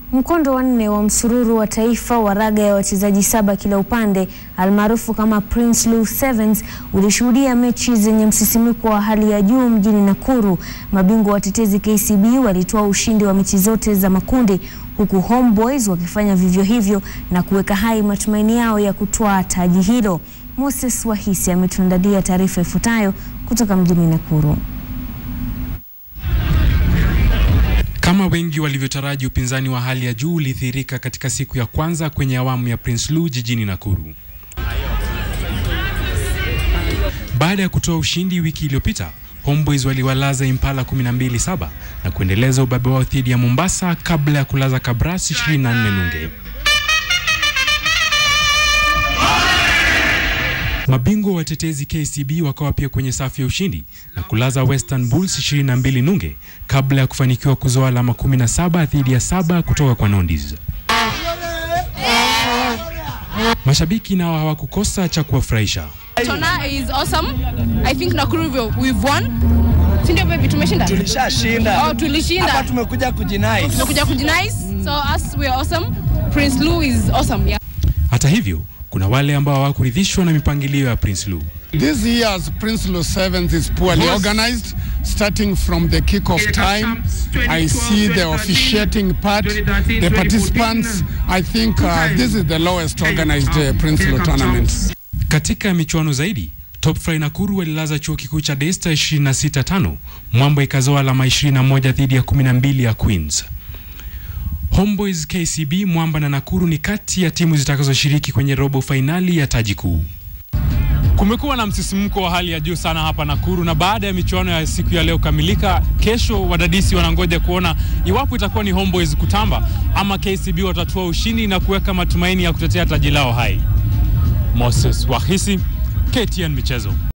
Mkondo wa nne wa msururu wa taifa wa raga ya wachezaji saba kila upande almaarufu kama Prince Lu Sevens ulishuhudia mechi zenye msisimiko wa hali ya juu mjini Nakuru. Mabingwa watetezi KCB walitoa ushindi wa mechi zote za makundi huku Homeboys wakifanya vivyo hivyo na kuweka hai matumaini yao ya kutwaa taji hilo. Moses Wahisi ametuandalia taarifa ifuatayo kutoka mjini Nakuru. Kama wengi walivyotaraji, upinzani wa hali ya juu ulidhihirika katika siku ya kwanza kwenye awamu ya Prince Lu jijini Nakuru. Baada ya kutoa ushindi wiki iliyopita, Homeboys waliwalaza Impala 12-7 na kuendeleza ubabe wao dhidi ya Mombasa kabla ya kulaza Kabras 24 nunge. Mabingwa watetezi KCB wakawa pia kwenye safu ya ushindi na kulaza Western Bulls 22 nunge kabla ya kufanikiwa kuzoa alama 17 dhidi ya saba kutoka kwa Nondis. Mashabiki nao hawakukosa cha kuwafurahisha. Tona is awesome. I think Nakuru we've- we've won. Si ndio baby tumeshinda? Tulishashinda. Oh, tulishinda. Hapa tumekuja kujinai. Tumekuja kujinice. So us we are awesome. Prince Lu is awesome. Yeah. Hata hivyo, kuna wale ambao hawakuridhishwa na mipangilio ya Prince Lu. This year's Prince Lu Sevens is poorly organized, starting from the kick-off time. I see the officiating part, the participants. I think uh, this is the lowest organized uh, Prince Lu tournament. Katika michuano zaidi, Top Fry Nakuru walilaza chuo kikuu cha Daystar 26-5, Mwamba ikazoa alama 21 dhidi ya 12 ya Queens. Homeboys, KCB, Mwamba na Nakuru ni kati ya timu zitakazoshiriki kwenye robo fainali ya taji kuu. Kumekuwa na msisimko wa hali ya juu sana hapa Nakuru, na baada ya michuano ya siku ya leo kamilika, kesho wadadisi wanangoja kuona iwapo itakuwa ni Homeboys kutamba ama KCB watatua ushindi na kuweka matumaini ya kutetea taji lao hai. Moses Wahisi, KTN Michezo.